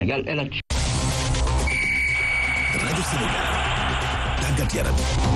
Sénégal El Hadj rajo Sénégal tàggat yaram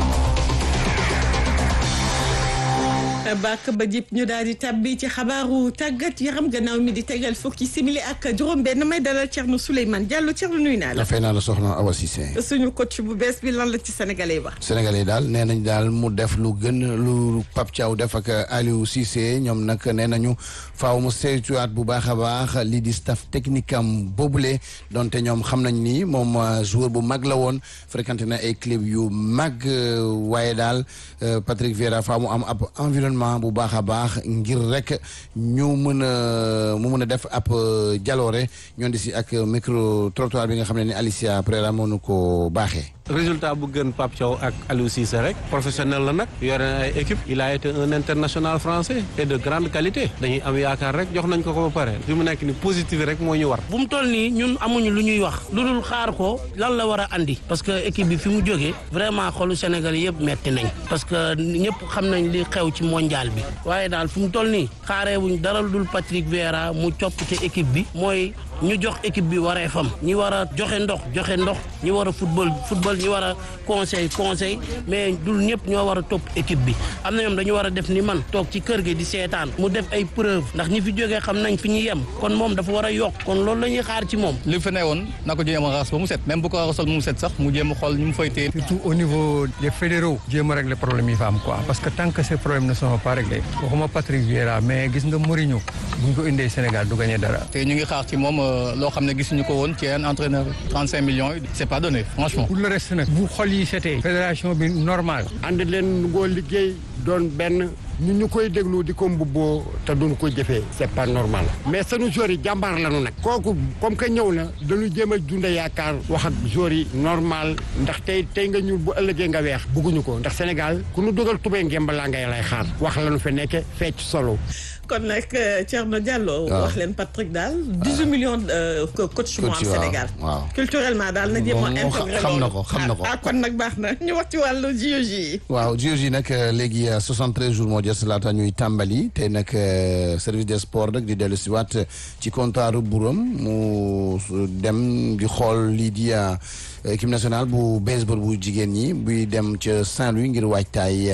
bàkk ba jip ñu daal di tàbbi ci xabaaru tàggat yaram gannaaw mi di tegal fukki simili ak juróom-benn may dalal Thierno Souleymane Diallo Thierno nuyu naa la. dafay naa la soxna Awa Cissé. suñu coach bu bees bi lan la ci sénégalais wax. sénégalais daal nee nañ daal mu def lu gën lu Pape Thiaw def ak Aliou Cissé ñoom nag nee nañu faaw mu saytuwaat bu baax a baax lii di staff technique am boobule donte ñoom xam nañ ni moom joueur bu mag la woon fréquenté na ay club yu mag waaye daal Patrick Vieira faaw mu am ab environnement. bu baax a baax ngir rek ñu mën a mu mën a def ab jaloore ñoon di si ak micro trottoir bi nga xam ne ni Alicia Pereira moo nu ko baaxee résultat bu gën Pape Thiaw ak Aliou Cissé rek professionnel la nag yore na ay équipe il a été un international français et de grande qualité dañuy am yaakaar rek jox nañ ko ko ba pare fi mu nekk ni positif rek moo ñu war bu mu toll nii ñun amuñu lu ñuy wax lu dul xaar ko lan la war a andi parce que équipe bi fi mu jógee vraiment xolu Sénégal yëpp metti nañ parce que ñëpp xam nañ li xew ci mondial bi waaye daal fi mu toll nii xaaree wuñ dara lu dul Patrick Vieira mu coppite équipe bi mooy ñu jox équipe bi waree fam ñi war a joxe ndox joxe ndox ñi war a football football ñi war a conseil conseil mais dul ñëpp ñoo war a topp équipe bi am na ñoom dañu war a def ni man toog ci kër gi di seetaan mu def ay preuve ndax ñi fi jógee xam nañ fi ñu yem kon moom dafa war a yokk kon loolu la ñuy xaar ci moom li fi ne woon na ko jéem a raxas ba mu set même bu ko raxasal mu set sax mu jéem a xool ñu mu fay téye surtout au niveau des fédéraux jéem a régler problème yi fa am quoi parce que tant que ces problèmes ne sont pas réglés waxuma Patrick Vieira mais gis nga Mourinho bu ñu ko indee Sénégal du gagné dara te ñu ngi xaar ci moom loo xam ne gisuñu ko woon ci un entraîneur 35 millions yi c'est pas donné franchement pour le reste nag bu xol yi setee fédération bi normal ànd leen ngoo liggéey doon benn ñu ñu koy déglu di ko mbubboo te duñ ko jëfee c'est pas normal mais sunu joueurs yi jàmbaar lañu nag kooku comme que ñëw na dañu jéem a dunda yaakaar wax ak joueurs yi normal ndax tey tey nga ñuul bu ëllëgee nga weex bugguñu ko ndax Sénégal ku nu dugal tubéy ngemba laa ngay lay xaar wax lañu fa nekke fecc solo kon nag Thierno Diallo. wax leen Patrick daal 18 millions coach moo am Sénégal. waaw culturellement daal na jéem a intégré xam na ko xam na ko ah kon nag baax na ñu wax ci wàllu JOJ yi. waaw JOJ yi nag léegi 73 jours moo des laata ñuy tàmbali te nag service des sports rek di dellu si waat ci comptoiru buram mu dem di xool lii di équipe nationale bu baseball bu jigéen ñi buy dem ca Saint-Louis ngir waajtaay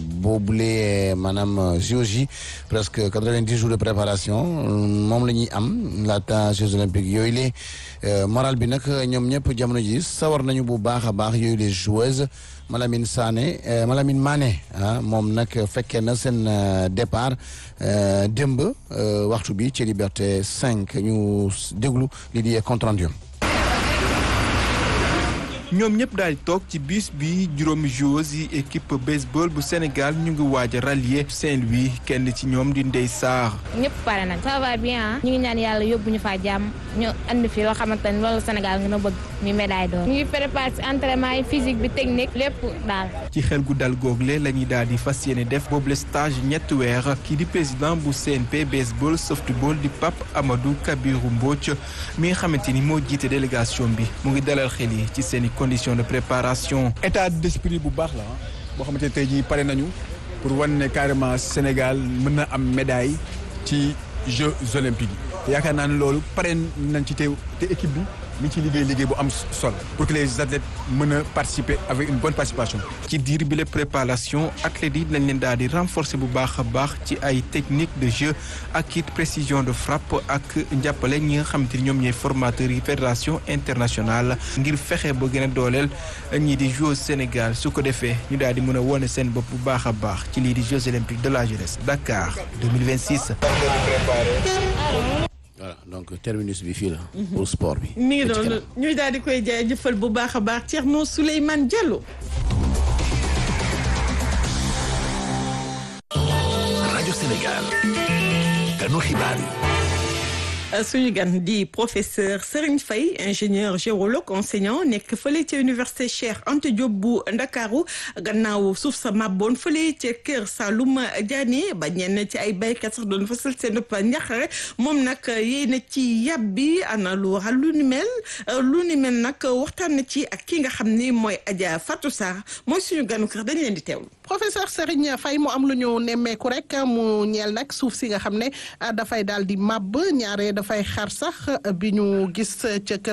boobule maanaam JOJ presque. 90 jours de préparation moom la ñuy am laata Jeux olympiques yooyu le moral bi nag ñoom ñëpp jamono ji sawar nañu bu baax a baax yooyu les joueuses Malamine Sané Malamine Mané ah moom nag fekkee na seen départ démb waxtu bi ci Liberté 5 ñu déglu li di compte rendu ñoom ñëpp daal di toog ci bus bi juróomi joueurs yi équipe baseball bu Sénégal ñu ngi waaj a rallier Saint-Louis kenn ci ñoom di Ndeye Sarr. ñëpp pare nañ ça va bien ñu ngi ñaan yàlla yóbbu ñu faa jàmm ñu andi fi loo xamante ni loolu Sénégal nga na bëgg ñu médaille d'or. ñu ngi préparé ci entraînement yi physique bi technique lépp daal. ci xel gu dal google la ñuy daal di fas yéene def boobule stage ñetti weer kii di président bu CNP baseball softball di Pape Amadou Kabirou Mbodj mi nga xamante ni moo jiite délégation bi mu ngi dalal xel yi ci seen i conditions de préparation. état d'esprit bu baax la boo xamante ne tey jii pare nañu pour wan ne carrément Sénégal mën na am médaille ci Jeux olympiques yi yaakaar naa ne loolu pare nañ ci te te équipe bi mi ci liggéey liggéey bu am solo pour que les athlètes mën a participer avec une bonne participation. ci diir bi la préparation athlètes yi lañ leen daal di renforcer bu baax a baax ci ay techniques de jeu ak it précision de frappe ak njàppale ñi nga xamante ni ñoom ñooy formateurs yi fédération internationale ngir fexe ba gën a dooleel ñii di Jeux Sénégal su ko defee ñu daal di mën a wone seen bopp bu baax a baax ci lii di Jeux olympiques de la jeunesse Dakar 2026. voilà donc terminus bi fii la. pour sport bi. mi ngi doon ñuy daal di koy jaajëfal bu baax a baax Thierno Souleymane Diallo. rajo Sénégal. kanu xibaar yi. suñu gan di professeur Serigne Faye ingénieur géologue enseignant nekk fële ca université Cheikh Anta Diop bu Ndakaaru gannaaw suuf sa màbboon fële ca Kër Saalum Diané ba ñenn ci ay baykat sax doon fasal seen njaqare moom nag yéy na ci yàbbi ana lu waral lu ni mel lu ni mel nag waxtaan na ci ak ki nga xam ni mooy Adja Fatou Sarr mooy suñu ganu kër dañ leen di teewlu. professeur Serigne Faye mu am lu ñu nemmeeku rek mu ñeel nag suuf si nga xam ne dafay daal di màbb ñaare dafay xar sax bi ñu gis ca kër